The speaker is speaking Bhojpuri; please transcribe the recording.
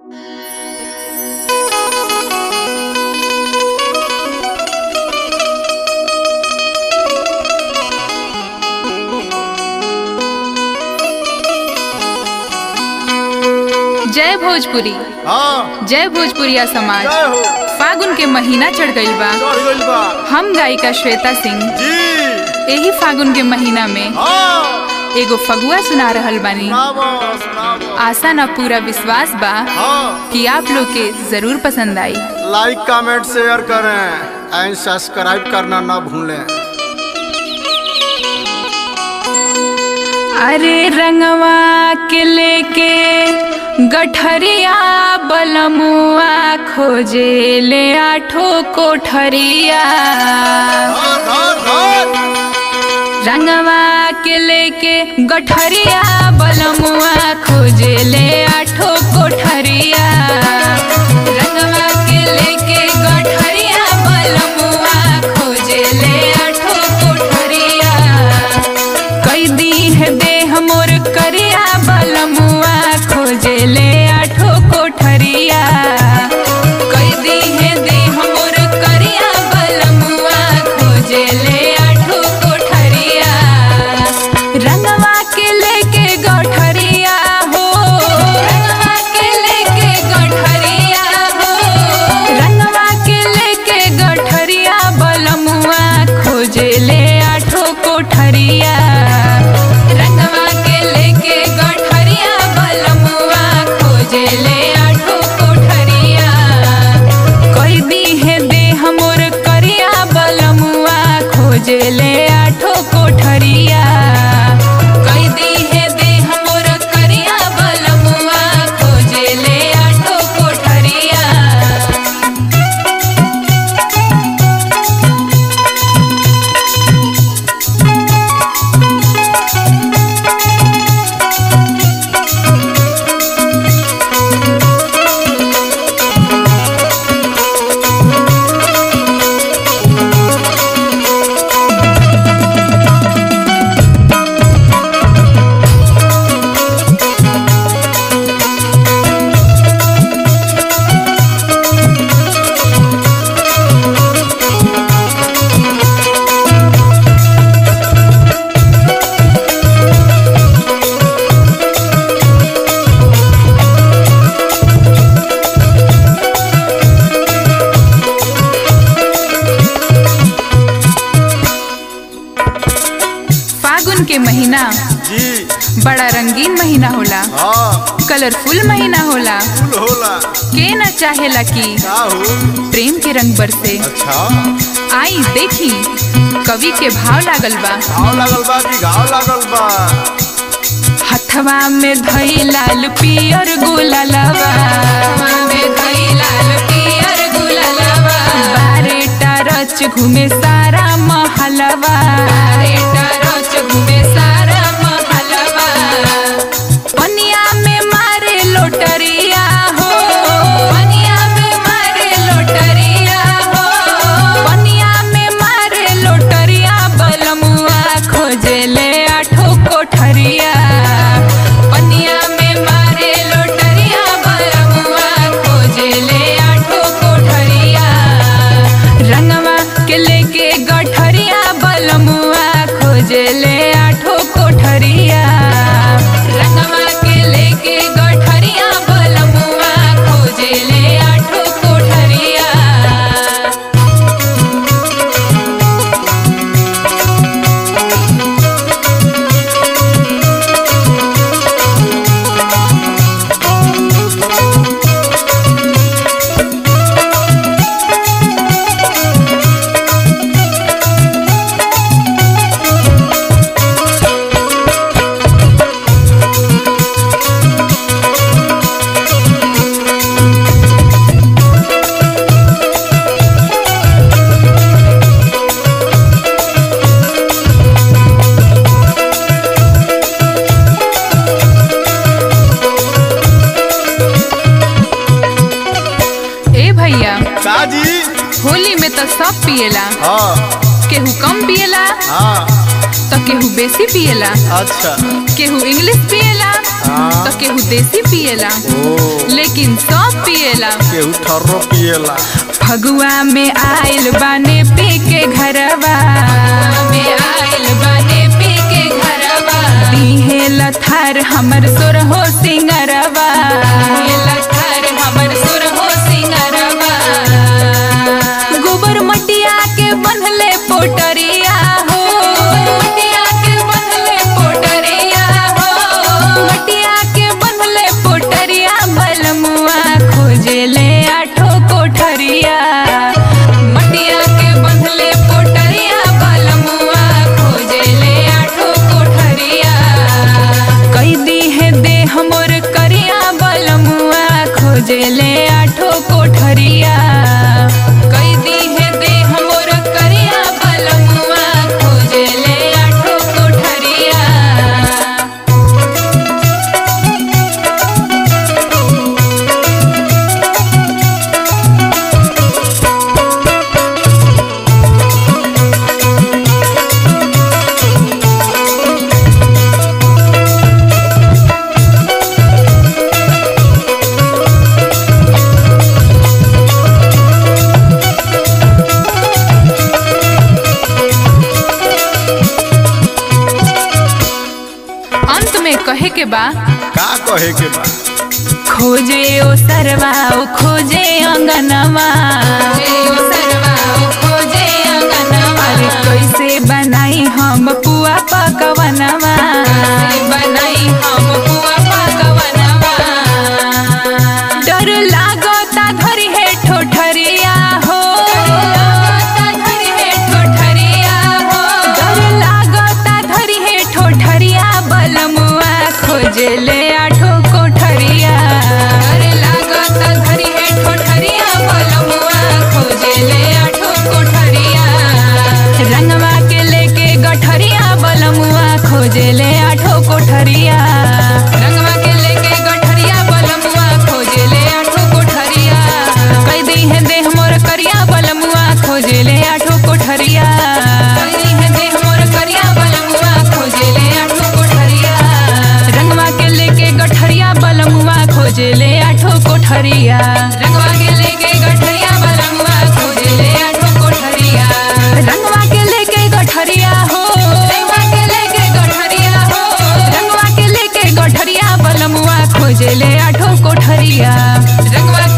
जय भोजपुरी हाँ जय भोजपुरिया समाज जय हो फागुन के महीना चढ़ गईल बा चढ़ गइल बा हम गायिका श्वेता सिंह जी यही फागुन के महीना में हाँ एगो फगुआ सुना रहल बानी सुनाबो सुनाबो आशा ना पूरा विश्वास बा हाँ कि आप लोग के जरूर पसंद आई लाइक कमेंट शेयर करें एंड सब्सक्राइब करना ना भूलें अरे रंगवा के लेके गठरिया बलमुआ खोजे ले आठो कोठरिया धर धर धर रंगवा के लेके गठरिया बलमुआ खोजे ले आठो कोठरिया रंगवा के लेके गठरिया बलमुआ खोजे ले आठो कोठरिया कई दी है देह मोर करिया बलमुआ खोजे ले आठो कोठरिया कई दी है देह मोर करिया बलमुआ खोजे ले आठो कोठरिया रंगवा के लेके गठरिया हो रंगवा के लेके गठरिया हो रंगवा के लेके गठरिया बलमुआ खोजे ले आठो कोठरिया रंगवा के लेके गठरिया बलमुआ खोजे ले आठो कोठरिया कोई दी है देह मोर करिया बलमुआ खोजे ले आठो कोठरिया कोई दी है देह मोर करिया बलमुआ खोजे ले आठो कोठरिया फागुन के महीना जी बड़ा रंगीन महीना होला हाँ कलरफुल महीना होला फुल होला के न चाहेला कि का हो प्रेम के रंग बरसे अच्छा आई देखी कवि के भाव लागल बा घाव लागल बा कि घाव लागल बा हथवा में धई लाल पियर गुलालवा हथवा में धई लाल पियर गुलालवा बारेटा रच घूमे सारा महलवा बारेटा रच घूमे सारा महलवा पनिया में मारे लोटरिया हो पनिया में मारे लोटरिया हो पनिया में मारे लोटरिया बलमुआ खोजे ले आठो कोठरिया पनिया में मारे लोटरिया बलमुआ खोजे ले आठो कोठरिया रंगवा के लेके गठरिया बलमुआ खोजे ले आठो कोठरिया रंगवा के लेके गठरिया बलमुआ खोजे ले आठो कोठरिया ए भैया का जी होली में तो सब पिएला हाँ केहू कम पिएला हाँ तो केहू बेसी पिएला अच्छा केहू इंग्लिश पिएला हाँ। तो केहू देसी पिएला ओ लेकिन सब पिएला केहू ठर्रो पिएला फगुआ में आइल बाने पी के घरवा में आइल बाने पी के घरवा दीहे लथार हमर सुर हो सिंगरवा लथार हमर सुर हो सिंगरवा गोबर मटिया के बनले पोटरिया हो मटिया के बनले पोटरिया हो मटिया के बनले पोटरिया बलमुआ खोजेले आठो कोठरिया मटिया के बनले पोटरिया बलमुआ खोजेले आठो कोठरिया कई दी है दे हमर करिया बलमुआ खोजेले आठो कोठरिया कई दी है दे हमर करिया बलमुआ खोजेले आठो कोठरिया अंत में कहे के बा का कहे के बा खोजे ओ सरवा ओ खोजे अंगनवा अरे कैसे बनाई हम पुआ पकवनवा बनाई हम पुआ पकवनवा डर लागता धरी है ठोठरिया हो धरी है ठोठरिया हो डर लागता धरी है ठोठरिया बलमुआ खोजले आठो कोठरिया डर लागता धरी है ठोठरिया बलमुआ खोजले आठो कोठरिया रंगवा के लेके गठरिया बलमुआ खोजले आठो कोठरिया रंगवा के लेके गठरिया बलमुआ खोजले आठो कोठरिया कई दी है देह मोर करिया बलमुआ खोजले आठो कोठरिया कई दी है देह मोर करिया बलमुआ खोजले आठो कोठरिया रंगवा के लेके गठरिया बलमुआ खोजले आठो कोठरिया रंगवा के लेके गठरिया बलमुआ खोजले आठो कोठरिया रंगवा के लेके गठरिया हो रंगवा के लेके गठरिया हो रंगवा के लेके गठरिया बलमुआ खोजले आठो कोठरिया रंगवा